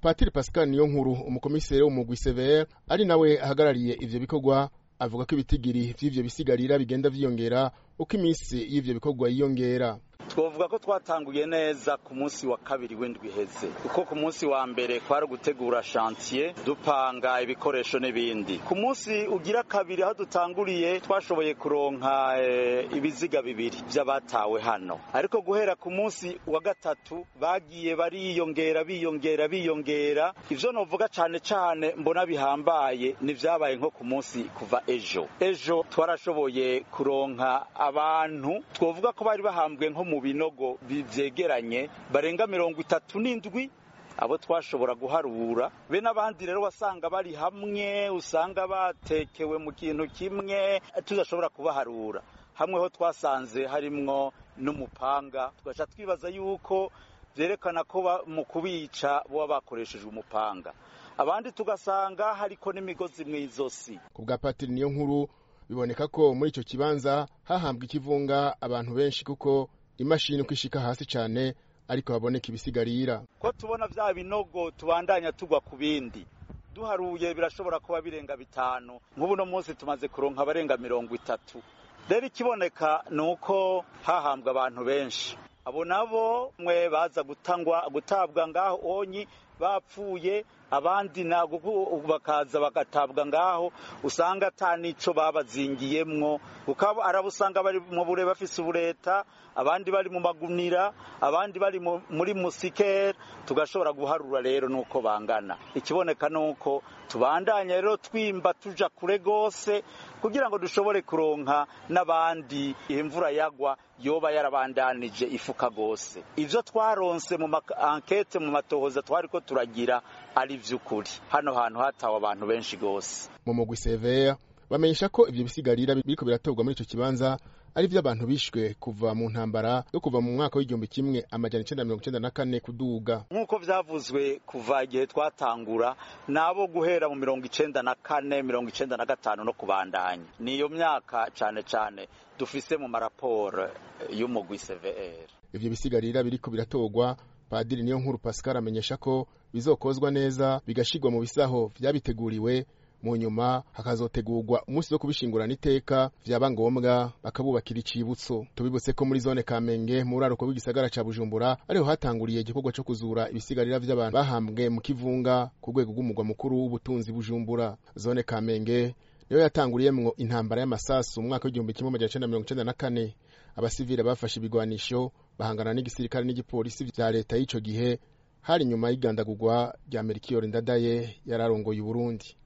patiri pascal niyo nkuru umukomiseri w'umugwi severe ari nawe ahagarariye ivyo bikorwa avuga ko ibitigiri vy'ivyo bisigarira bigenda vyiyongera uko iminsi y'ivyo bikorwa yiyongera twovuga ko twatanguye neza ku munsi wa kabiri w'indwi iheze kuko ku munsi wa mbere kwari gutegura shantiye dupanga ibikoresho n'ibindi ku munsi ugira kabiri aho dutanguriye twashoboye kuronka e, ibiziga bibiri vy'abatawe hano ariko guhera ku munsi wa gatatu bagiye bariyongera biyongera biyongera ivyo novuga cane cane mbona bihambaye ni vyabaye nko ku munsi kuva ejo ejo twarashoboye kuronka abantu twovuga ko bari bahambwe nko mu binogo vyegeranye barenga mirongo itatu n'indwi abo twashobora guharura be n'abandi rero wasanga bari hamwe usanga batekewe mu kintu kimwe tudashobora kubaharura hamwe ho twasanze harimwo n'umupanga tugaca twibaza yuko vyerekana ko mu kubica boba bakoreshejwe umupanga abandi tugasanga hariko n'imigozi mw'izosi ku bwa patiri niyo nkuru biboneka ko muri ico kibanza hahambwa ikivunga abantu benshi kuko imashini uko ishika hasi cane ariko haboneka ibisigarira ko tubona vya binogo tubandanya tugwa ku bindi duharuye birashobora kuba birenga bitanu nk'ubu no munsi tumaze kuronka abarenga mirongo itatu rero ikiboneka ni uko hahambwa abantu benshi abo nabo mwe baza gutangwa gutabwa ngaho onyi bapfuye abandi ntabwo bakaza bagatabwa ngaho usanga ata nico babazingiyemwo ukaba arabusanga bari mu bure bafise ubureta abandi bari mu magunira abandi bari muri musikere tugashobora guharura rero nuko bangana ikiboneka nuko tubandanya rero twimba tuja kure gose kugira ngo dushobore kuronka n'abandi imvura yagwa yoba yarabandanije ifuka gose ivyo twaronse mu ankete mu matohoza twariko turagira ari vy'ukuri hano hantu hatawe abantu benshi gose mu mugwi severe bamenyesha ko ivyo bisigarira biriko biratorwa muri ico kibanza ari vy'abantu bishwe kuva mu ntambara yo kuva mu mwaka w'igihumbi kimwe amajana icenda mirongo icenda na kane kuduga nk'uko vyavuzwe kuva igihe twatangura nabo guhera mu mirongo icenda na kane mirongo icenda na gatanu no kubandanya niyo myaka cane cane dufise mu maraporo y'umugwi cvr ivyo bisigarira biriko biratorwa padiri niyo nkuru pascal amenyesha ko bizokozwa neza bigashirwa mu bisaho vyabiteguriwe mu nyuma hakazotegurwa umunsi wo kubishingurana iteka vyaba ngombwa bakabubakira icibutso tubibutse ko muri zone kamenge mu buraruko bw'igisagara ca bujumbura ariho hatanguriye igikorwa co kuzura ibisigarira vy'abantu bahambwe mu kivunga ku rwego rw'umugwa mukuru w'ubutunzi bujumbura zone kamenge niyo yatanguriyemwo intambara y'amasasu mu mwaka w'igihumbi kimwe amajana icenda mirongo icenda na kane abasivile bafashe ibigwanisho bahangana n'igisirikare n'igipolisi vya leta y'ico gihe hari nyuma y'igandagurwa rya merikiyori ndadaye yararongoye uburundi